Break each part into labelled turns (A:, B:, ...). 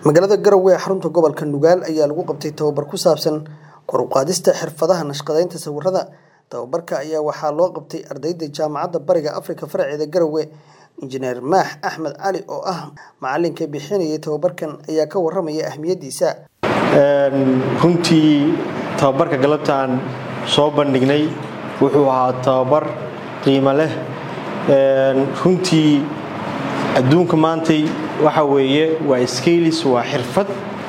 A: magaalada garowe ee xarunta gobolka nugaal ayaa lagu qabtay tababar ku saabsan kor u qaadista xirfadaha nashqadeynta sawirada tababarka ayaa waxaa loo qabtay ardayda jaamacadda bariga afrika faraceeda garowe injineer maax axmed cali oo ah macalinka bixinayay tababarkan ayaa ka waramaya ahmiyadiisa
B: runtii tababarka galabtaan soo bandhignay wuxuu ahaa tababar qiimo leh runtii adduunka maantay waxa weeye waa skailis waa xirfad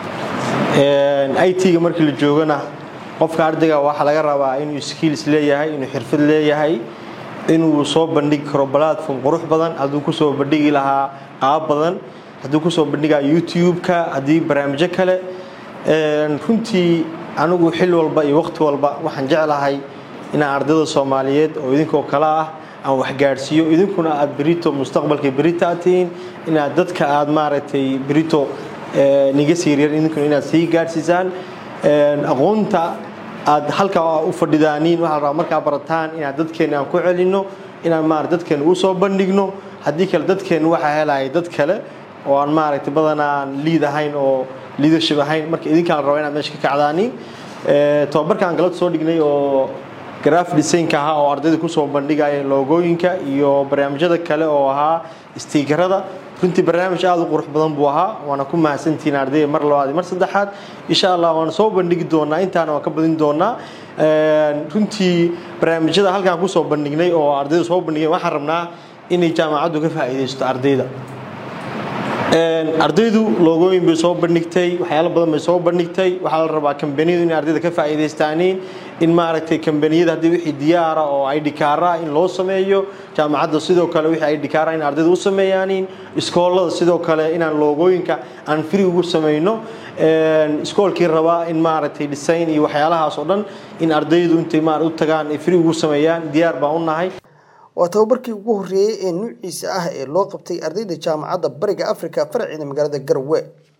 B: it-ga markii la joogana qofka ardayga waxaa laga rabaa inuu skailis leeyahay inuu xirfad leeyahay inuu soo bandhigi karo platform qurux badan hadduu kusoo bandhigi lahaa qaab badan hadduu kusoo bandhigaa youtube-ka haddii barnaamijyo kale runtii anigu xil walba iyo waqti walba waxaan jeclahay inaan ardayda soomaaliyeed oo idinkoo kale ah aan waxgaadhsiiyo idinkuna aad berito mustaqbalka berito aad tihiin inaad dadka aad maaragtay berito niga siiryar idinkuna inaad sii gaadhsiisaan aqoonta aad halkaa u fadhidaaniin waxaa la rabaa markaa barataan inaad dadkeenna aan ku celinno inaan maarata dadkeenna u soo bandhigno haddii kale dadkeenna waxaa helaya dad kale oo aan maaragtay badanaan liid ahayn oo leadership ahayn marka idinkaan raba inaad meesha ka kacdaaniin tababarka aan galabta soo dhignay oo graf designka ahaa oo ardayda kusoo bandhigaya loogooyinka iyo barnaamijyada kale oo ahaa stiikarada runtii barnaamij aada u qurux badan buu ahaa waana ku mahadsantihiin ardayda mar labaad mar saddexaad insha allah waana soo bandhigi doonaa intaana waan ka badin doonaa runtii barnaamijyada halkaan kusoo bandhignay oo ardayda soo bandhigeen waxaan rabnaa inay jaamacaddu ka faa'iidaysto ardayda ardaydu loogooyin bay soo bandhigtay waxyaalo badan bay soo bandhigtay waxaa la rabaa kambaniyadu inay ardayda ka faa'iidaystaaniin in maaragtay kambaniyada haddii wixii diyaara oo id kaara in loo sameeyo jaamacadda sidoo kale wixii id kaara in ardayda u sameeyaaniin iskoolada sidoo kale inaan loogooyinka aan free ugu samayno iskoolkii rabaa in maaragtay design iyo waxyaalahaas oo dhan in ardaydu intay maar u tagaan ay free ugu sameeyaan diyaar baan u nahay
A: waa tababarkii ugu horreeyey ee nuuciisa ah ee loo qabtay ardayda jaamacadda bariga afrika faraceeda magaalada garowe